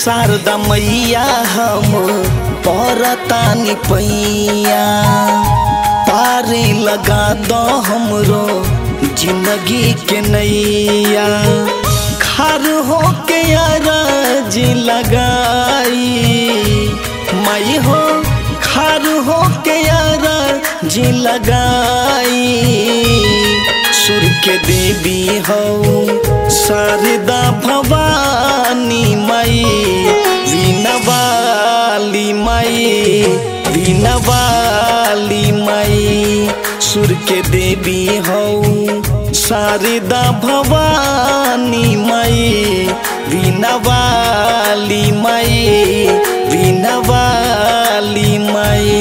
शारदा मैया हम परतानी पैया पारे लगा दो हमरो जिंदगी के नैया खार हो के अरज लगाई माई हो खार हो के अरज लगाई सुर के देवी हो शारदा भवानी माई वीणवाली माई वीणवाली माई सुर के देवी हो शारदा भवानी माई वीणवाली माई वीणवाली माई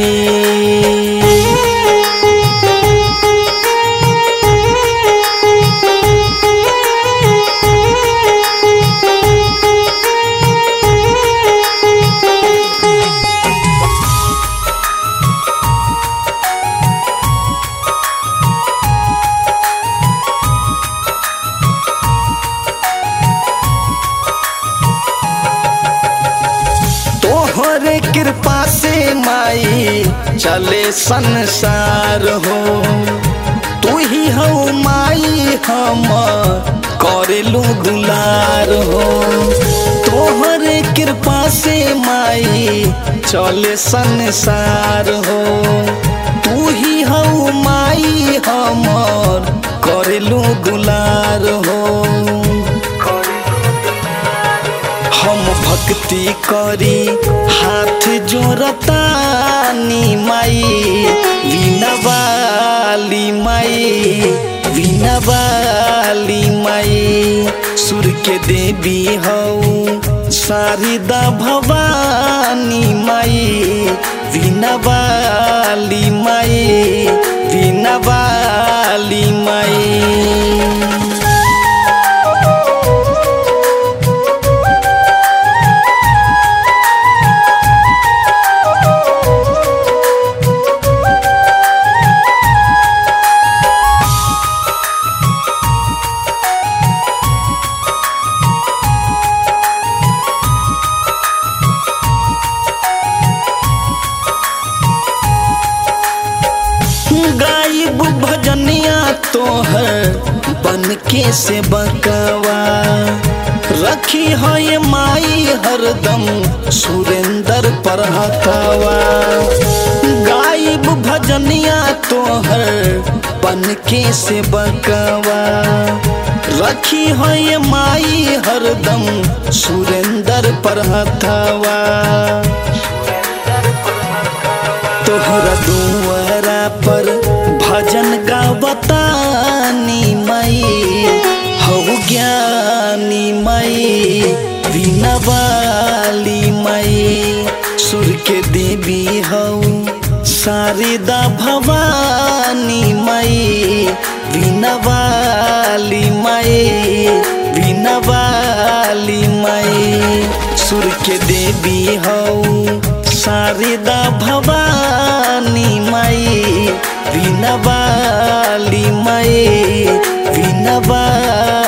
तोहरे कृपा से माई चले संसार हो तू ही हो माई हम करेलू दुलार हो तोहरे कृपा से माई चले संसार हो तू ही हो माई हमर करेलू दुलार हो हम भक्ति करी हाथ जोड़तानी माई वीणवाली माई वीणवाली माई सुर के देवी हो शारदा भवानी माई वीणवाली माई वीणवाली माई गायब भजनिया तोहर बन के से बकवा रखी है ये माई हरदम सुरेंद्र पर हथवा गायब भजनिया तोहर बन के से बकवा रखी है ये माई हरदम सुरेंद्र पर हथवा तोहरा दुआरा पर भजन गावतानी माई हो ज्ञानी माई वीणवाली माई सुर के देवी हो शारदा भवानी माई वीणवाली माई वीणवाली माई सुर के देवी हो शारदा भवानी माई वीणवाली माई वीणवाली